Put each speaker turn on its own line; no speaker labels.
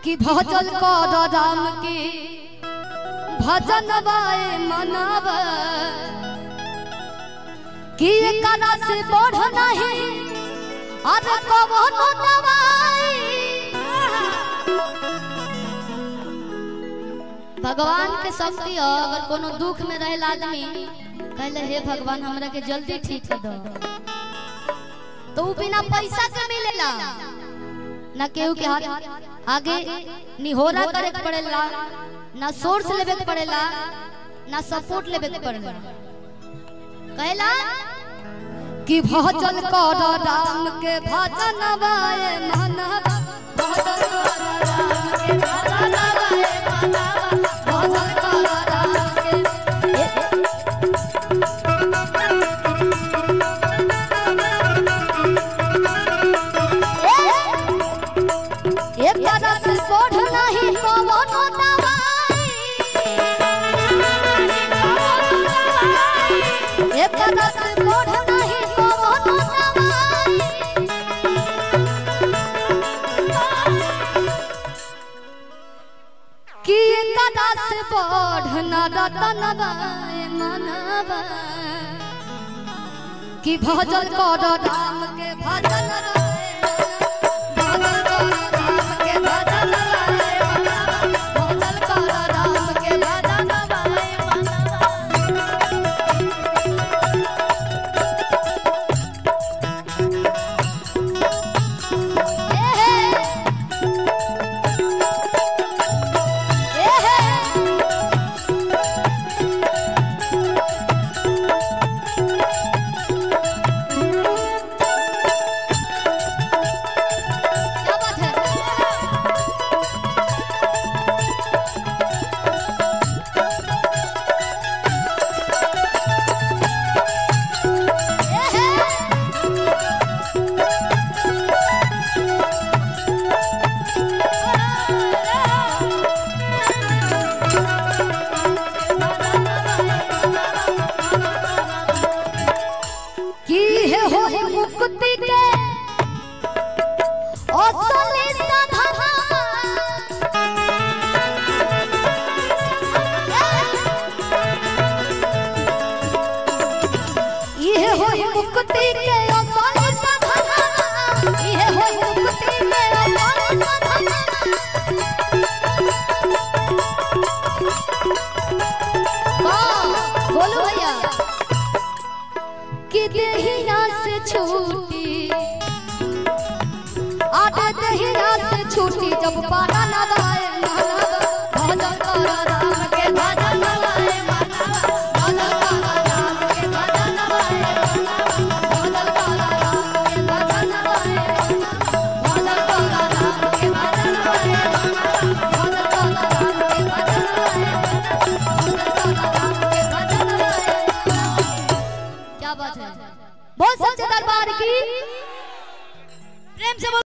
कि भजल कर राम के भजन बाए मनाब कि एकरा से बढ़ नहीं अरे कवनो दवाई भगवान के शक्ति हो अगर कोनो दुख में रहल आदमी कहले हे भगवान हमरा के जल्दी ठीक कर दो तो उ बिना पैसा के मिलेला ना केहू के हाथ आगे निहोरा करे के पड़ेला ना सोर्स लेवे के पड़ेला ना सपोर्ट लेवे के पड़ेला कहला कि भजन कर राम के भजन बाए मनवा भजन कर राम के भजन बाए मनवा भजन कर राम के एक तरह से बढ़ नहीं कवनो दवाई एक तरह से बढ़ नहीं कवनो दवाई कि एक तरह से बढ़ न रतन बाए मनवा कि भजन कर राम के भजन बाए भजन कर राम के भजन बाए मनवा भजन कर राम के भजन बाए मनवा ए हे ए हे क्या बात है ए हे की है होई मुक्ति के असली साधना ये होई मुक्ति के असली साधना ये होई मुक्ति के असली साधना वाह, बोलो भैया कि देहिया से छूटी आटे देहिया से छूटी जब पाना लगाए भजन कर राम के भजन लगाए भजन कर राम के भजन लगाए भजन कर राम के भजन लगाए भजन कर राम के भजन लगाए भजन कर राम के भजन लगाए भजन कर राम के भजन लगाए क्या बात है बहुत सच्चे दरबार की प्रेम से बोल